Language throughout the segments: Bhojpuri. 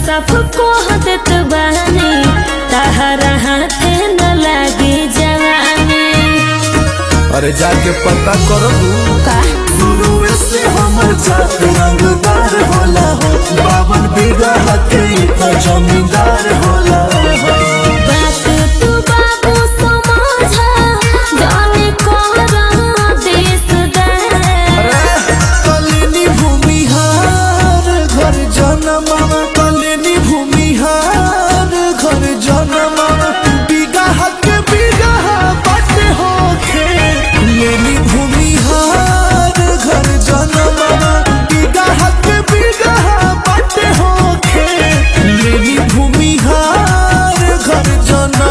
साफ कह देत बानी तहरा हाथे न लागी जवानी अरे जाके पता करबू का शुरू से हमर जात रंगदार होला हो बावन बीघा के इतना जमींदार होला हो बात तू बाबू समझा जाने करा देश दार कलिनी भूमिहार घर जनम कलिनी भूमिहार घर जनम बीघा के बीघा बाटे होखे लेनी भूमिहार घर जनम बीघा के बीघा बाटे होखे लेनी भूमिहार घर जनम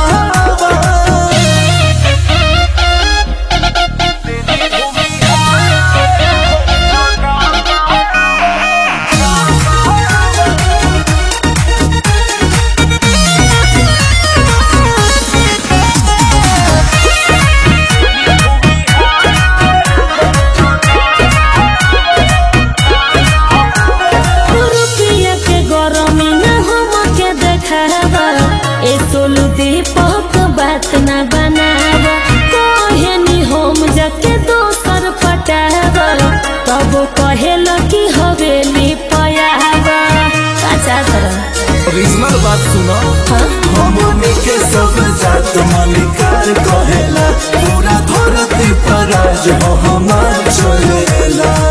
रुपया के गरमी न हमके देखावा ए सोलू दीपक बात न बनावा कहेनी हम जाके दोसर पटावा तब कहेल कि हवेली पयावा अच्छा तरह रीजनल बात सुनो हाँ? हमनी के सब जात मालिकार कहेला पूरा धरती पर आज हो हमार चलेला